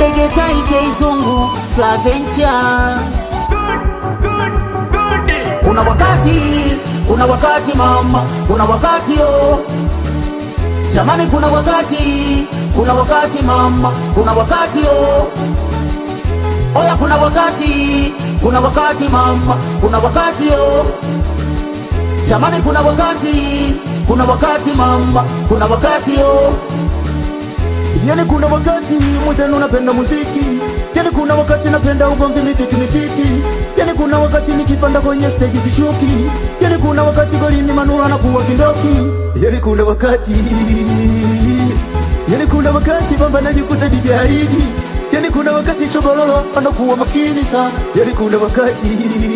ndege taike izungu slavencha kuna wakati kuna wakati mama kuna wakati oh. jamani kuna wakati kuna wakati mama kuna wakati oh. oya kuna wakati kuna wakati mama kuna wakati oh. jamani kuna wakati kuna wakati mama kuna wakati oh. Yani kuna wakati mwenzenu napenda muziki, yani kuna wakati napenda ugomvi mititi mititi, yani kuna wakati nikipanda kwenye stage sishuki, yani kuna wakati golini manula na kuwa kindoki, yani kuna wakati yani kuna wakati bamba najikuta dijaidi, yani kuna wakati chobololo anakuwa makini sana, yani kuna wakati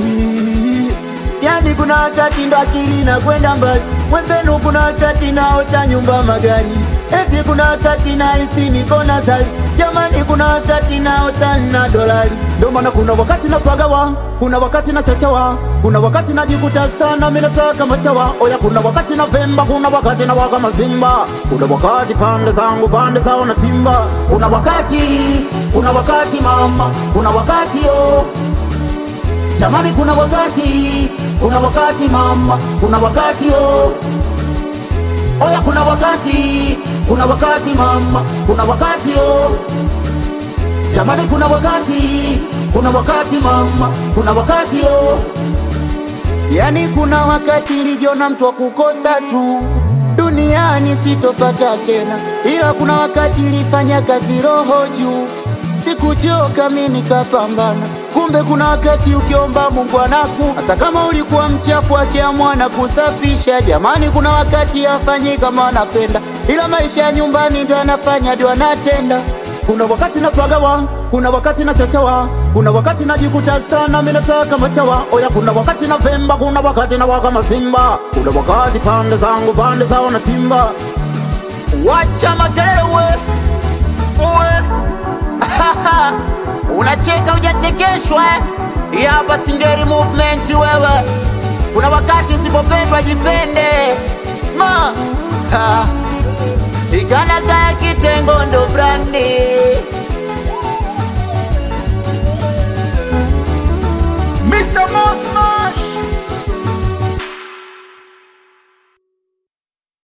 yani kuna wakati ndo akili na kwenda mbali, mwenzenu kuna wakati naota nyumba magari, eti kuna wakati nahisi niko nazari, jamani kuna wakati naota na dolari, ndo maana kuna wakati napagawa, kuna wakati na chachawa, kuna wakati najikuta sana mimi nataka machawa, oya kuna wakati na vemba, kuna wakati na waka mazimba, kuna wakati pande zangu pande zao na timba, kuna wakati kuna wakati mama kuna wakati oh. jamani kuna wakati kuna wakati mama kuna wakati oh. oya kuna wakati kuna wakati mama kuna wakati oh. jamani kuna wakati kuna wakati mama kuna wakati oh. Yani kuna wakati nilijiona mtu wa kukosa tu duniani sitopata tena, ila kuna wakati nilifanya kazi roho juu, sikuchoka mi nikapambana. Kumbe kuna wakati ukiomba Mungu anaku, hata kama ulikuwa mchafu akiamua na kusafisha. Jamani, kuna wakati afanyi kama anapenda, ila maisha ya nyumbani ndo anafanya ndio anatenda. Kuna wakati napagawa, kuna wakati na chachawa, kuna wakati najikuta sana mimi nataka machawa. Oya, kuna wakati na vemba, kuna wakati na waka mazimba, kuna wakati pande zangu pande zao na timba. wacha makelele we unacheka hujachekeshwa eh? Hii hapa singeri movement wewe kuna wakati usipopendwa jipende ma Ha. ikanagaya kitengo ndo